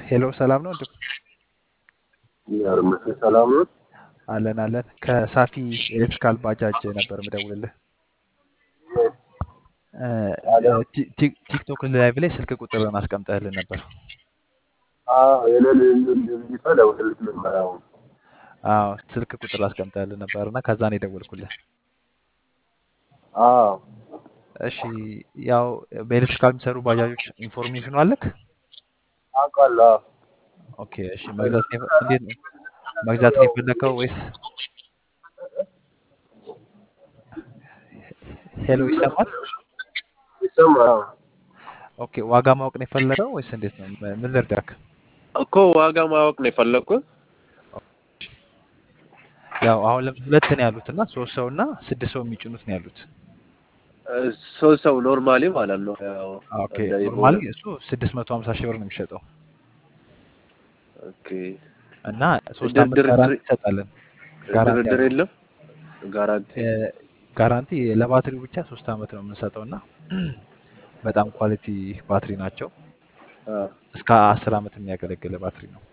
ሄሎ ሰላም ነው እንዴ? ያርምስ ሰላም ነው። አለን አለን። ከሳፊ ኤሌክትሪካል ባጃጅ ነበር ምደውልልህ። እ፣ ቲ- ቲ- ቲክቶክ ላይቭ ላይ ስልክ ቁጥርን አስቀምጠህልን ነበር። አዎ የሌለ ልጅቷ ደውልልሽ ነበር። አሁን አዎ ስልክ ቁጥር አስቀምጠህልን ነበር እና ከዛ ነው የደወልኩልህ። አዎ እሺ ያው በኤሌክትሪካል የሚሰሩ ባጃጆች ኢንፎርሜሽኑ አለክ? አውቃለሁ። አዎ ኦኬ እሺ። መግዛት ነው የፈ- እንዴት ነው መግዛት ነው የፈለከው ወይስ? ሄሎ ይሰማል? ይሰማል። አዎ ኦኬ ዋጋ ማወቅ ነው የፈለገው ወይስ እንዴት ነው? ም- ምን ልርዳክ? እኮ ዋጋ ማወቅ ነው የፈለግኩት። ያው አሁን ለምሳሌ ሁለት ነው ያሉት እና ሶስት ሰው እና ስድስት ሰው የሚጭኑት ነው ያሉት። እ፣ ሶስት ሰው ኖርማሊ ማለት ነው። ያው ኦኬ እንደ ኖርማሊ ኢቦላ። እሱ ስድስት መቶ ሀምሳ ሺህ ብር ነው የሚሸጠው ኦኬ እና ሶስት ድር- አመት ድርድር ጋራንቲ እንሰጣለን። ጋራንቲ ድርድር አለው። የለም። ጋራንቲ እ፣ ጋራንቲ ለባትሪው ብቻ ሶስት አመት ነው የምንሰጠው እና በጣም ኳሊቲ ባትሪ ናቸው። አ፣ እስከ አስር አመት የሚያገለግል ባትሪ ነው።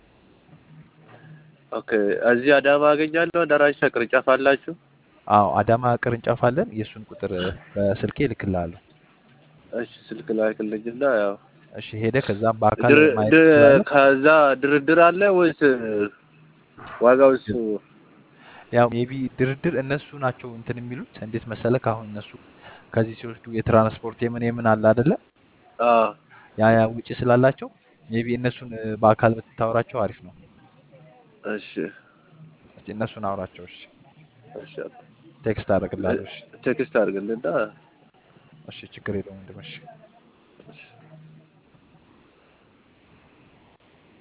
ኦኬ እዚህ አዳማ አገኛለሁ። ደራሽ ቅርንጫፍ አላችሁ? አዎ አዳማ ቅርንጫፍ አለን። የእሱን ቁጥር በስልኬ እልክልሃለሁ። እሺ ስልክ ላክልኝና ያው እሺ ሄደ ከዛም በአካል ድር- ማየት ድ- ትችላለህ። ከዛ ድርድር አለ ወይስ ዋጋው እሱ? ያው ሜቢ ድርድር እነሱ ናቸው እንትን የሚሉት እንዴት መሰለህ? አሁን እነሱ ከዚህ ሲወስዱ የትራንስፖርት የምን የምን አለ አይደለ? አ፣ ያ ያ ውጪ ስላላቸው ሜቢ እነሱን እ፣ በአካል ብትታወራቸው አሪፍ ነው። እሺ እስቲ እነሱን አውራቸው። እሺ እሺ ቴክስት አደርግልሃለሁ። እሺ ቴክስት አድርግልና እሺ ችግር የለውም ወንድም። እሺ